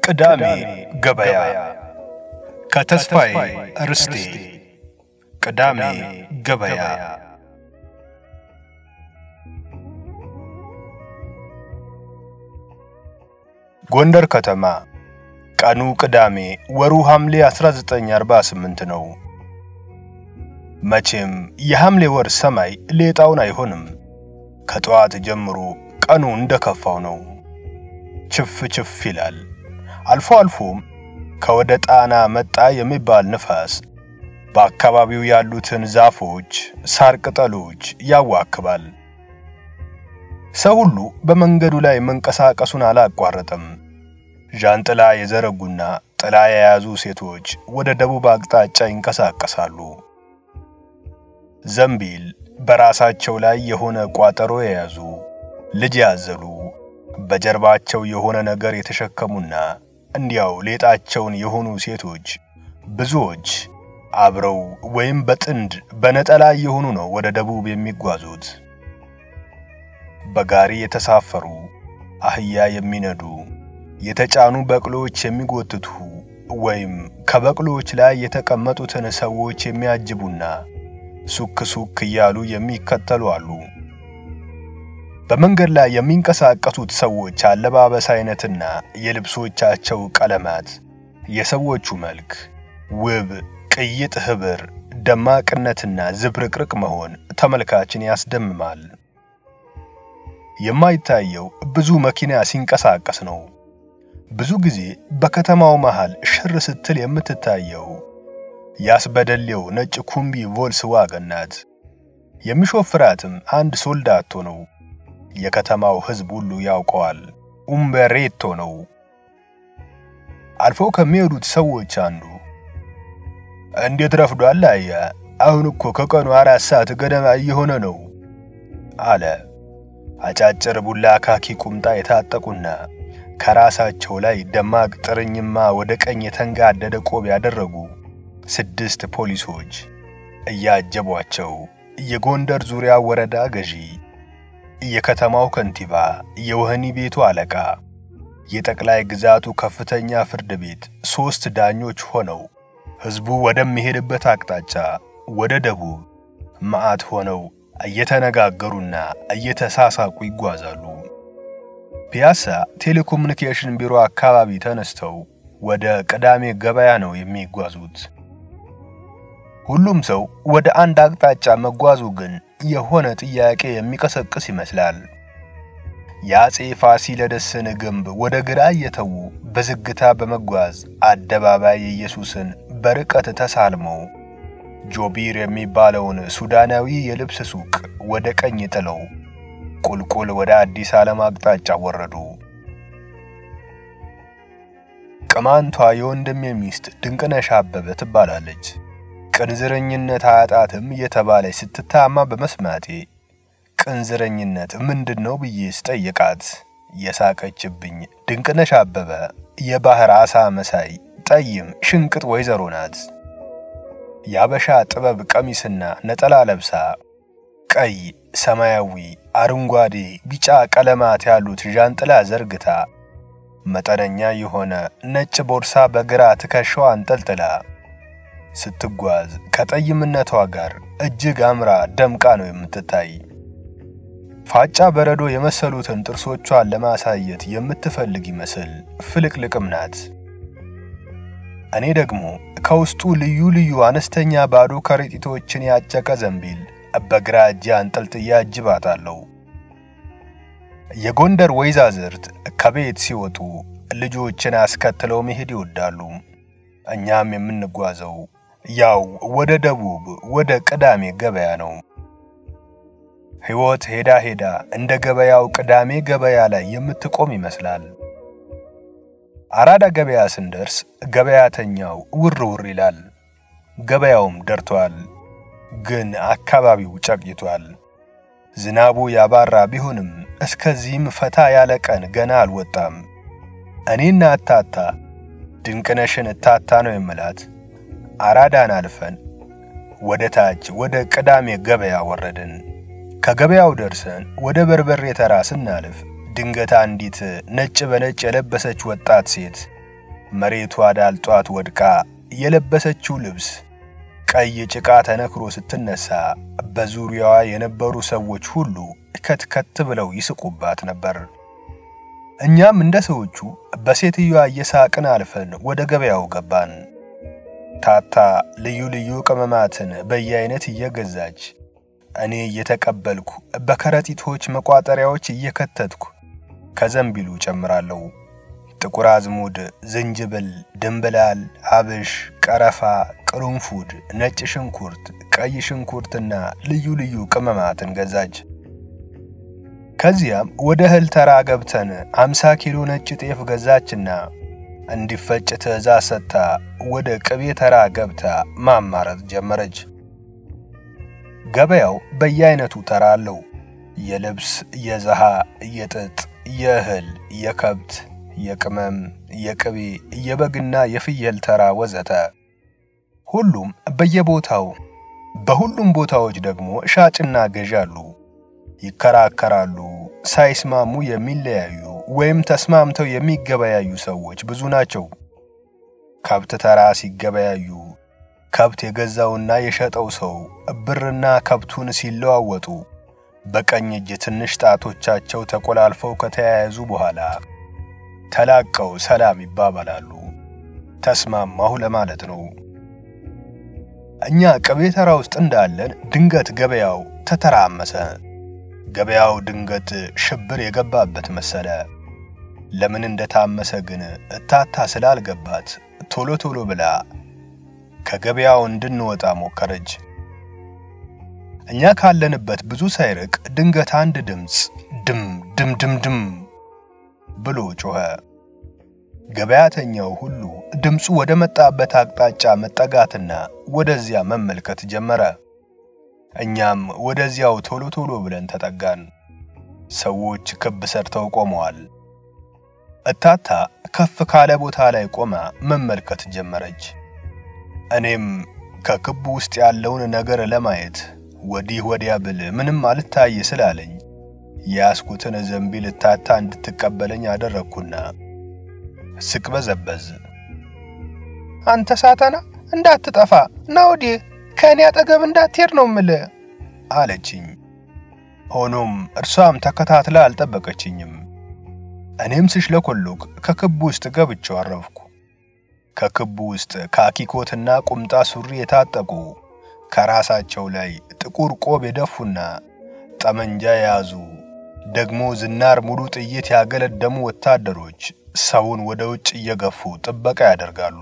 ቅዳሜ ገበያ ከተስፋዬ ርስቴ። ቅዳሜ ገበያ ጎንደር ከተማ ቀኑ ቅዳሜ ወሩ ሐምሌ 1948 ነው። መቼም የሐምሌ ወር ሰማይ ሌጣውን አይሆንም። ከጠዋት ጀምሮ ቀኑ እንደከፋው ነው። ችፍ ችፍ ይላል። አልፎ አልፎም ከወደ ጣና መጣ የሚባል ንፋስ በአካባቢው ያሉትን ዛፎች፣ ሳር ቅጠሎች ያዋክባል። ሰው ሁሉ በመንገዱ ላይ መንቀሳቀሱን አላቋረጠም። ዣንጥላ የዘረጉና ጥላ የያዙ ሴቶች ወደ ደቡብ አቅጣጫ ይንቀሳቀሳሉ። ዘንቢል በራሳቸው ላይ የሆነ ቋጠሮ የያዙ ልጅ ያዘሉ በጀርባቸው የሆነ ነገር የተሸከሙና እንዲያው ሌጣቸውን የሆኑ ሴቶች ብዙዎች አብረው ወይም በጥንድ በነጠላ የሆኑ ነው ወደ ደቡብ የሚጓዙት። በጋሪ የተሳፈሩ አህያ የሚነዱ የተጫኑ በቅሎዎች የሚጎትቱ ወይም ከበቅሎዎች ላይ የተቀመጡትን ሰዎች የሚያጅቡና ሱክ ሱክ እያሉ የሚከተሉ አሉ። በመንገድ ላይ የሚንቀሳቀሱት ሰዎች አለባበስ አይነትና የልብሶቻቸው ቀለማት፣ የሰዎቹ መልክ፣ ውብ ቅይጥ ኅብር፣ ደማቅነትና ዝብርቅርቅ መሆን ተመልካችን ያስደምማል። የማይታየው ብዙ መኪና ሲንቀሳቀስ ነው። ብዙ ጊዜ በከተማው መሃል ሽር ስትል የምትታየው ያስበደሌው ነጭ ኩምቢ ቮልስ ዋገን ናት። የሚሾፍራትም አንድ ሶልዳቶ ነው። የከተማው ሕዝብ ሁሉ ያውቀዋል። ኡምበሬቶ ነው። አልፎ ከሚሄዱት ሰዎች አንዱ እንዴት ረፍዷል አያ፣ አሁን እኮ ከቀኑ አራት ሰዓት ገደማ እየሆነ ነው አለ። አጫጭር ቡላ ካኪ ቁምጣ የታጠቁና ከራሳቸው ላይ ደማቅ ጥርኝማ ወደ ቀኝ የተንጋደደ ቆብ ያደረጉ ስድስት ፖሊሶች እያጀቧቸው የጎንደር ዙሪያ ወረዳ ገዢ፣ የከተማው ከንቲባ፣ የወህኒ ቤቱ አለቃ፣ የጠቅላይ ግዛቱ ከፍተኛ ፍርድ ቤት ሦስት ዳኞች ሆነው ሕዝቡ ወደሚሄድበት አቅጣጫ ወደ ደቡብ መዓት ሆነው እየተነጋገሩና እየተሳሳቁ ይጓዛሉ። ፒያሳ ቴሌኮሙኒኬሽን ቢሮ አካባቢ ተነስተው ወደ ቅዳሜ ገበያ ነው የሚጓዙት። ሁሉም ሰው ወደ አንድ አቅጣጫ መጓዙ ግን የሆነ ጥያቄ የሚቀሰቅስ ይመስላል። የአፄ ፋሲለደስን ግንብ ወደ ግራ እየተዉ በዝግታ በመጓዝ አደባባይ ኢየሱስን በርቀት ተሳልመው ጆቢር የሚባለውን ሱዳናዊ የልብስ ሱቅ ወደ ቀኝ ጥለው ቁልቁል ወደ አዲስ ዓለም አቅጣጫ ወረዱ። ቅማንቷ የወንድሜ ሚስት ድንቅነሽ አበበ ትባላለች። ቅንዝረኝነት አያጣትም እየተባለች ስትታማ በመስማቴ ቅንዝረኝነት ምንድን ነው ብዬ ስጠይቃት የሳቀችብኝ ድንቅነሽ አበበ የባህር ዓሣ መሳይ ጠይም ሽንቅጥ ወይዘሮ ናት። የአበሻ ጥበብ ቀሚስና ነጠላ ለብሳ ቀይ፣ ሰማያዊ፣ አረንጓዴ፣ ቢጫ ቀለማት ያሉት ዣንጥላ ዘርግታ መጠነኛ የሆነ ነጭ ቦርሳ በግራ ትከሻዋ አንጠልጥላ ስትጓዝ ከጠይምነቷ ጋር እጅግ አምራ ደምቃ ነው የምትታይ። ፋጫ በረዶ የመሰሉትን ጥርሶቿን ለማሳየት የምትፈልግ ይመስል ፍልቅልቅም ናት። እኔ ደግሞ ከውስጡ ልዩ ልዩ አነስተኛ ባዶ ከረጢቶችን ያጨቀ ዘንቢል በግራ እጄ አንጠልጥዬ አጅባታለሁ። የጎንደር ወይዛዝርት ከቤት ሲወጡ ልጆችን አስከትለው መሄድ ይወዳሉ። እኛም የምንጓዘው ያው ወደ ደቡብ ወደ ቅዳሜ ገበያ ነው። ሕይወት ሄዳ ሄዳ እንደ ገበያው ቅዳሜ ገበያ ላይ የምትቆም ይመስላል። አራዳ ገበያ ስንደርስ ገበያተኛው ውር ውር ይላል። ገበያውም ደርቷል፣ ግን አካባቢው ጨቅይቷል። ዝናቡ ያባራ ቢሆንም እስከዚህም ፈታ ያለ ቀን ገና አልወጣም። እኔና እታታ ድንቅነሽን እታታ ነው የምላት አራዳን አልፈን ወደ ታች ወደ ቅዳሜ ገበያ ወረድን። ከገበያው ደርሰን ወደ በርበሬ ተራ ስናልፍ ድንገት አንዲት ነጭ በነጭ የለበሰች ወጣት ሴት መሬቷ ዳልጧት ወድቃ የለበሰችው ልብስ ቀይ ጭቃ ተነክሮ ስትነሳ በዙሪያዋ የነበሩ ሰዎች ሁሉ ከትከት ብለው ይስቁባት ነበር። እኛም እንደ ሰዎቹ በሴትዮዋ እየሳቅን አልፈን ወደ ገበያው ገባን። ታታ ልዩ ልዩ ቅመማትን በየአይነት እየገዛች እኔ እየተቀበልኩ በከረጢቶች መቋጠሪያዎች እየከተትኩ ከዘንቢሉ ጨምራለሁ። ጥቁር አዝሙድ፣ ዝንጅብል፣ ድንብላል፣ አብሽ፣ ቀረፋ፣ ቅርንፉድ፣ ነጭ ሽንኩርት፣ ቀይ ሽንኩርትና ልዩ ልዩ ቅመማትን ገዛች። ከዚያም ወደ እህል ተራ ገብተን 50 ኪሎ ነጭ ጤፍ ገዛችና እንዲፈጭ ትዕዛዝ ሰጥታ ወደ ቅቤ ተራ ገብታ ማማረጥ ጀመረች። ገበያው በየአይነቱ ተራ አለው። የልብስ፣ የዘሃ፣ የጥጥ፣ የእህል፣ የከብት፣ የቅመም፣ የቅቤ፣ የበግና የፍየል ተራ ወዘተ። ሁሉም በየቦታው በሁሉም ቦታዎች ደግሞ ሻጭና ገዢ አሉ። ይከራከራሉ። ሳይስማሙ የሚለያዩ ወይም ተስማምተው የሚገበያዩ ሰዎች ብዙ ናቸው። ከብት ተራ ሲገበያዩ ከብት የገዛውና የሸጠው ሰው ብርና ከብቱን ሲለዋወጡ በቀኝ እጅ ትንሽ ጣቶቻቸው ተቆላልፈው ከተያያዙ በኋላ ተላቀው ሰላም ይባባላሉ። ተስማማሁ ለማለት ነው። እኛ ቅቤ ተራ ውስጥ እንዳለን ድንገት ገበያው ተተራመሰ። ገበያው ድንገት ሽብር የገባበት መሰለ። ለምን እንደታመሰ ግን እታታ ስላልገባት ቶሎ ቶሎ ብላ ከገበያው እንድንወጣ ሞከረች። እኛ ካለንበት ብዙ ሳይርቅ ድንገት አንድ ድምፅ ድም ድም ድም ድም ብሎ ጮኸ። ገበያተኛው ሁሉ ድምፁ ወደ መጣበት አቅጣጫ መጠጋትና ወደዚያ መመልከት ጀመረ። እኛም ወደዚያው ቶሎ ቶሎ ብለን ተጠጋን። ሰዎች ክብ ሰርተው ቆመዋል። እታታ ከፍ ካለ ቦታ ላይ ቆማ መመልከት ጀመረች። እኔም ከክቡ ውስጥ ያለውን ነገር ለማየት ወዲህ ወዲያ ብል ምንም አልታይ ስላለኝ የያዝኩትን ዘንቢል እታታ እንድትቀበለኝ አደረግኩና ስቅበዘበዝ አንተ ሳተና እንዳትጠፋ ና ወዲህ ከእኔ አጠገብ እንዳትሄድ ነው ምልህ አለችኝ። ሆኖም እርሷም ተከታትላ አልጠበቀችኝም። እኔም ስሽለኮሎክ ከክቡ ውስጥ ገብቼው አረፍኩ። ከክቡ ውስጥ ካኪኮትና ቁምጣ ሱሪ የታጠቁ ከራሳቸው ላይ ጥቁር ቆብ የደፉና ጠመንጃ የያዙ ደግሞ ዝናር ሙሉ ጥይት ያገለደሙ ወታደሮች ሰውን ወደ ውጭ እየገፉ ጥበቃ ያደርጋሉ።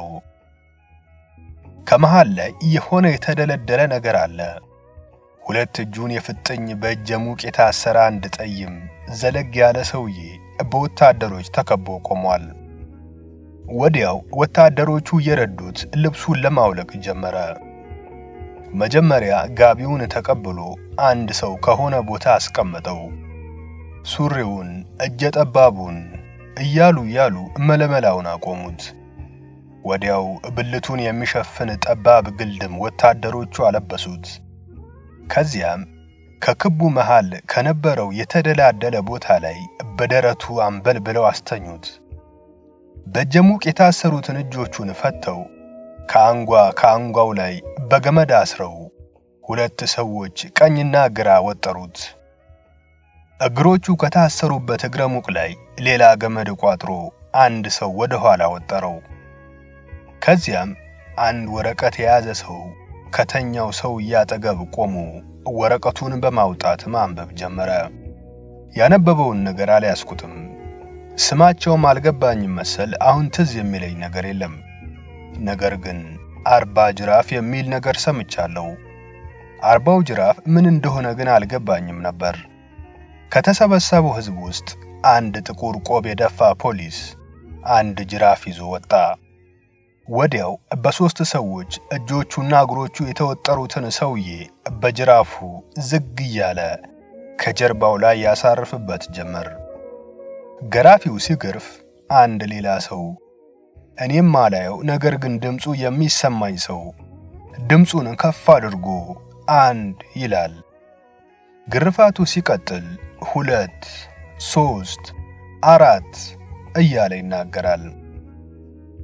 ከመሃል ላይ የሆነ የተደለደለ ነገር አለ። ሁለት እጁን የፍጥኝ በእጀ ሙቅ የታሰረ አንድ ጠይም ዘለግ ያለ ሰውዬ በወታደሮች ተከቦ ቆሟል። ወዲያው ወታደሮቹ እየረዱት ልብሱን ለማውለቅ ጀመረ። መጀመሪያ ጋቢውን ተቀብሎ አንድ ሰው ከሆነ ቦታ አስቀመጠው። ሱሪውን፣ እጀ ጠባቡን እያሉ እያሉ መለመላውን አቆሙት። ወዲያው ብልቱን የሚሸፍን ጠባብ ግልድም ወታደሮቹ አለበሱት። ከዚያም ከክቡ መሃል ከነበረው የተደላደለ ቦታ ላይ በደረቱ አንበል ብለው አስተኙት። በጀሙቅ የታሰሩትን እጆቹን ፈተው ከአንጓ ከአንጓው ላይ በገመድ አስረው ሁለት ሰዎች ቀኝና ግራ ወጠሩት። እግሮቹ ከታሰሩበት እግረ ሙቅ ላይ ሌላ ገመድ ቋጥሮ አንድ ሰው ወደ ኋላ ወጠረው። ከዚያም አንድ ወረቀት የያዘ ሰው ከተኛው ሰው እያጠገብ ቆሞ ወረቀቱን በማውጣት ማንበብ ጀመረ። ያነበበውን ነገር አልያዝኩትም። ስማቸውም አልገባኝም መሰል አሁን ትዝ የሚለኝ ነገር የለም። ነገር ግን አርባ ጅራፍ የሚል ነገር ሰምቻለሁ። አርባው ጅራፍ ምን እንደሆነ ግን አልገባኝም ነበር። ከተሰበሰበው ሕዝብ ውስጥ አንድ ጥቁር ቆብ የደፋ ፖሊስ አንድ ጅራፍ ይዞ ወጣ። ወዲያው በሦስት ሰዎች እጆቹና እግሮቹ የተወጠሩትን ሰውዬ በጅራፉ ዝግ እያለ ከጀርባው ላይ ያሳርፍበት ጀመር። ገራፊው ሲገርፍ አንድ ሌላ ሰው እኔም ማላየው ነገር ግን ድምፁ የሚሰማኝ ሰው ድምፁን ከፍ አድርጎ አንድ ይላል። ግርፋቱ ሲቀጥል ሁለት፣ ሦስት፣ አራት እያለ ይናገራል።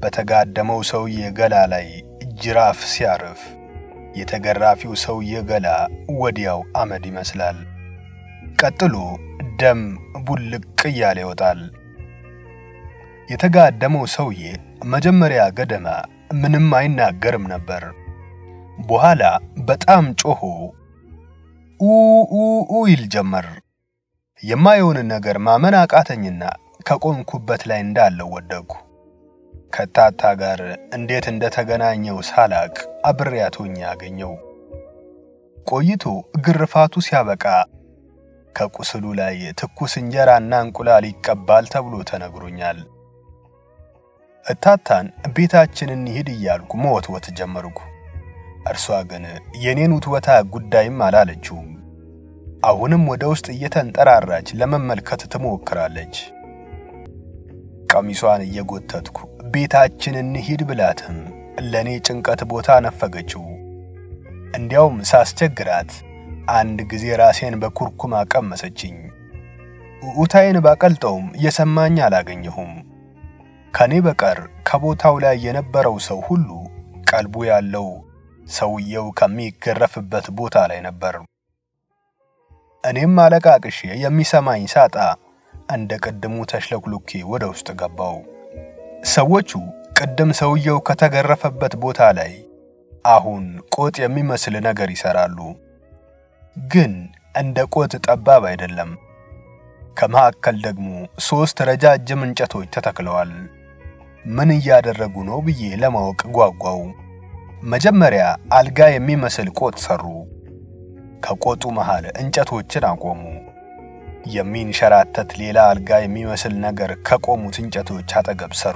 በተጋደመው ሰውዬ ገላ ላይ ጅራፍ ሲያርፍ የተገራፊው ሰውዬ ገላ ወዲያው አመድ ይመስላል። ቀጥሎ ደም ቡልቅ እያለ ይወጣል። የተጋደመው ሰውዬ መጀመሪያ ገደማ ምንም አይናገርም ነበር። በኋላ በጣም ጮሆ ኡኡኡ ይል ጀመር። የማየውን ነገር ማመን አቃተኝና ከቆምኩበት ላይ እንዳለው ወደቅኩ። ከታታ ጋር እንዴት እንደተገናኘው ሳላቅ አብሬያት ሆኜ ያገኘው። ቆይቶ ግርፋቱ ሲያበቃ ከቁስሉ ላይ ትኩስ እንጀራና እንቁላል ይቀባል ተብሎ ተነግሮኛል። እታታን ቤታችን እንሂድ እያልኩ መወትወት ጀመርኩ። እርሷ ግን የኔን ውትወታ ጉዳይም አላለችውም። አሁንም ወደ ውስጥ እየተንጠራራች ለመመልከት ትሞክራለች። ቀሚሷን እየጎተትኩ ቤታችን እንሂድ ብላትም ለእኔ ጭንቀት ቦታ ነፈገችው። እንዲያውም ሳስቸግራት አንድ ጊዜ ራሴን በኩርኩም አቀመሰችኝ። ኡታዬን ባቀልጠውም የሰማኝ አላገኘሁም። ከኔ በቀር ከቦታው ላይ የነበረው ሰው ሁሉ ቀልቡ ያለው ሰውየው ከሚገረፍበት ቦታ ላይ ነበር። እኔም አለቃቅሼ የሚሰማኝ ሳጣ እንደ ቅድሙ ተሽለኩልኬ ወደ ውስጥ ገባው። ሰዎቹ ቅድም ሰውየው ከተገረፈበት ቦታ ላይ አሁን ቆጥ የሚመስል ነገር ይሰራሉ። ግን እንደ ቆጥ ጠባብ አይደለም። ከመካከል ደግሞ ሦስት ረጃጅም እንጨቶች ተተክለዋል። ምን እያደረጉ ነው ብዬ ለማወቅ ጓጓው። መጀመሪያ አልጋ የሚመስል ቆጥ ሰሩ። ከቆጡ መሃል እንጨቶችን አቆሙ። የሚንሸራተት ሌላ አልጋ የሚመስል ነገር ከቆሙት እንጨቶች አጠገብ ሰሩ።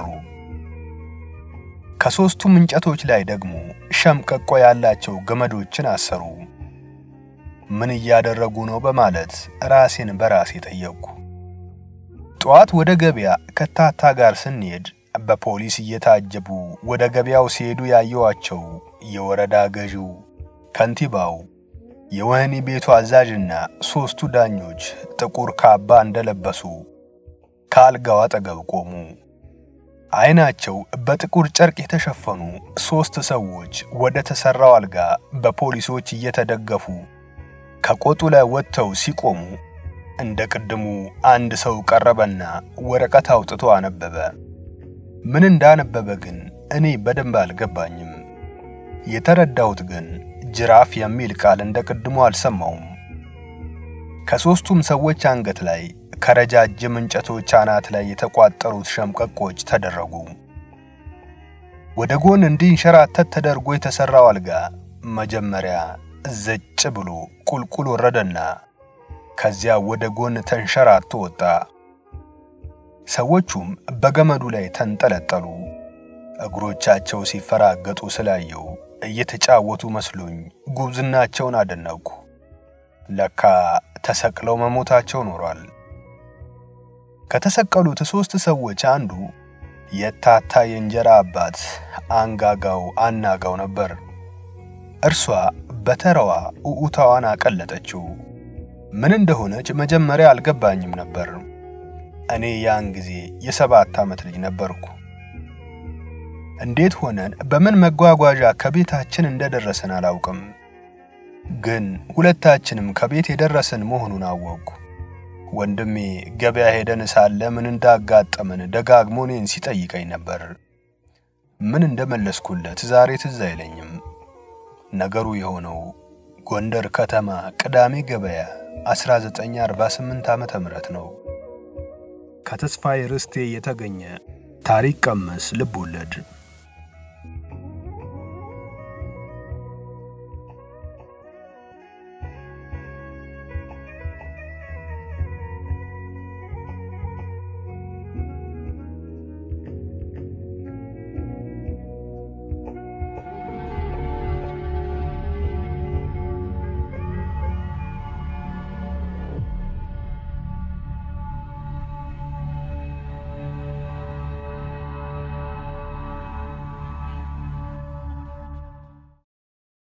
ከሦስቱም እንጨቶች ላይ ደግሞ ሸምቀቆ ያላቸው ገመዶችን አሰሩ። ምን እያደረጉ ነው በማለት ራሴን በራሴ ጠየቅኩ። ጠዋት ወደ ገበያ ከታታ ጋር ስንሄድ በፖሊስ እየታጀቡ ወደ ገበያው ሲሄዱ ያየዋቸው የወረዳ ገዢው፣ ከንቲባው፣ የወህኒ ቤቱ አዛዥና ሦስቱ ዳኞች ጥቁር ካባ እንደለበሱ ከአልጋው አጠገብ ቆሙ። ዓይናቸው በጥቁር ጨርቅ የተሸፈኑ ሦስት ሰዎች ወደ ተሠራው አልጋ በፖሊሶች እየተደገፉ ከቆጡ ላይ ወጥተው ሲቆሙ እንደ ቅድሙ አንድ ሰው ቀረበና ወረቀት አውጥቶ አነበበ። ምን እንዳነበበ ግን እኔ በደንብ አልገባኝም። የተረዳሁት ግን ጅራፍ የሚል ቃል እንደ ቅድሙ አልሰማውም። ከሦስቱም ሰዎች አንገት ላይ ከረጃጅም እንጨቶች አናት ላይ የተቋጠሩት ሸምቀቆች ተደረጉ። ወደ ጎን እንዲንሸራተት ተደርጎ የተሠራው አልጋ መጀመሪያ ዘጭ ብሎ ቁልቁል ወረደና ከዚያ ወደ ጎን ተንሸራቶ ወጣ። ሰዎቹም በገመዱ ላይ ተንጠለጠሉ። እግሮቻቸው ሲፈራገጡ ስላየው እየተጫወቱ መስሎኝ ጉብዝናቸውን አደነቅኩ። ለካ ተሰቅለው መሞታቸው ኖሯል። ከተሰቀሉት ሦስት ሰዎች አንዱ የታታ የእንጀራ አባት አንጋጋው አናጋው ነበር። እርሷ በተራዋ ኡኡታዋን አቀለጠችው። ምን እንደሆነች መጀመሪያ አልገባኝም ነበር። እኔ ያን ጊዜ የሰባት ዓመት ልጅ ነበርኩ። እንዴት ሆነን በምን መጓጓዣ ከቤታችን እንደደረስን አላውቅም። ግን ሁለታችንም ከቤት የደረስን መሆኑን አወቅኩ። ወንድሜ ገበያ ሄደን ሳለ ምን እንዳጋጠመን ደጋግሞ እኔን ሲጠይቀኝ ነበር። ምን እንደመለስኩለት ዛሬ ትዝ አይለኝም። ነገሩ የሆነው ጎንደር ከተማ ቅዳሜ ገበያ 1948 ዓመተ ምህረት ነው። ከተስፋዬ ርስቴ የተገኘ ታሪክ ቀመስ ልብ ወለድ